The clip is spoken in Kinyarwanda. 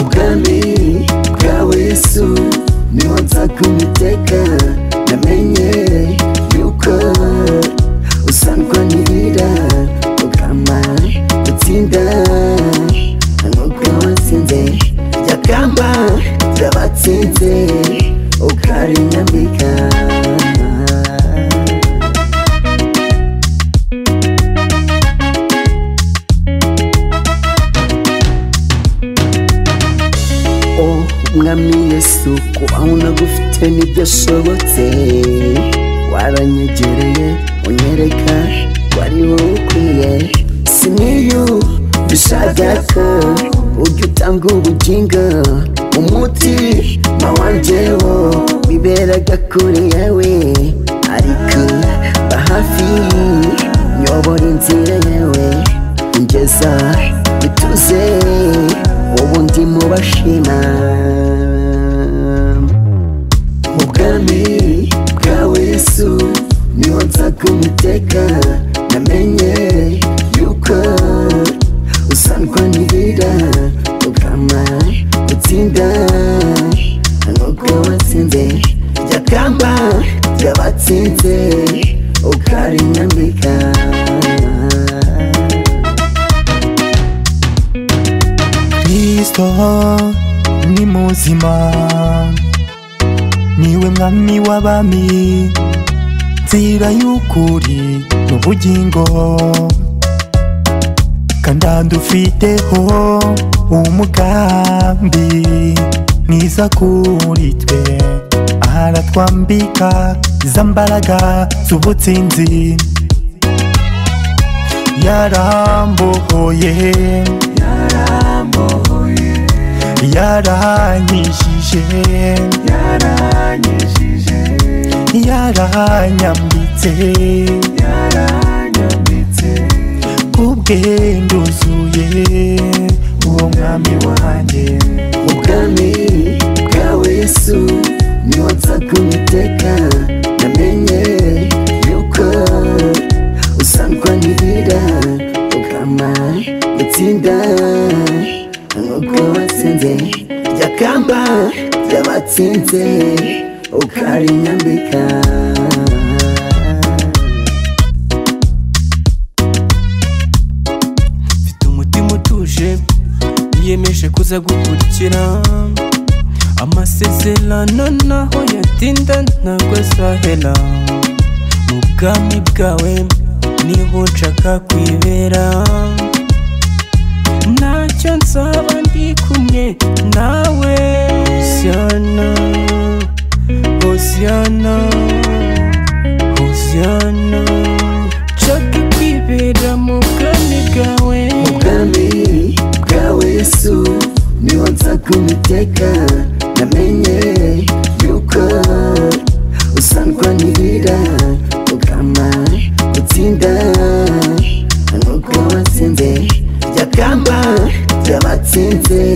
ubwami bwawe yesu niho nzaka umiteka namenye yuko usangwa n'ibira ugama gutsinda nk'ubwo watsinze ryakamba ryabatsinze ukarinyambika Oh, mwami yesu kuba unagufite ntibyashobotse waranyegereye unyereka wari wowe ukwiye siniyu bishagako ujya utanga ubugingo umuti wanjyewo biberaga kuri yawe ariko ba hafi nyobora inzira yawe ngeza bituze ubu ndi mu bashima ubwami bwawe yesu niho nzaga umiteka namenye yuko usangwa n'ibira ugama gutsinda nk'ubwo watsinze rya kamba ry'abatsinze ukarinyambika kristo ni muzima niwe mwami w'abami nzira y'ukuri n'ubugingo kandi adufiteho umugambi mwiza kuri twe aratwambika za mbaraga z'ubutsinzi yarambohoye yaranyijije yaranyambitse kubwe nduzuye uwo mwami wanjye ubwami bwawe yesu niho nzaga umiteka namenye yuko usangwa n'ibira ugama gutsinda nk'uko watsinze rya kamba ry'abatsinze ukarinyambika mfite umutima utuje niyemeje kuza gukurikira amasezerano naho yatinda ntabwo azahera mu bwami bwawe niho nshaka kwibera ntacyo nzaba ndi kumwe nawe hosiyana hosiyana hosiyana nshaka kwibera mu bwami bwawe ubwami bwawe yesu niho nzaga umiteka namenye yuko usangwa n'ibira ugama gutsinda nk'uko watsinze rya kamba ry'abatsinze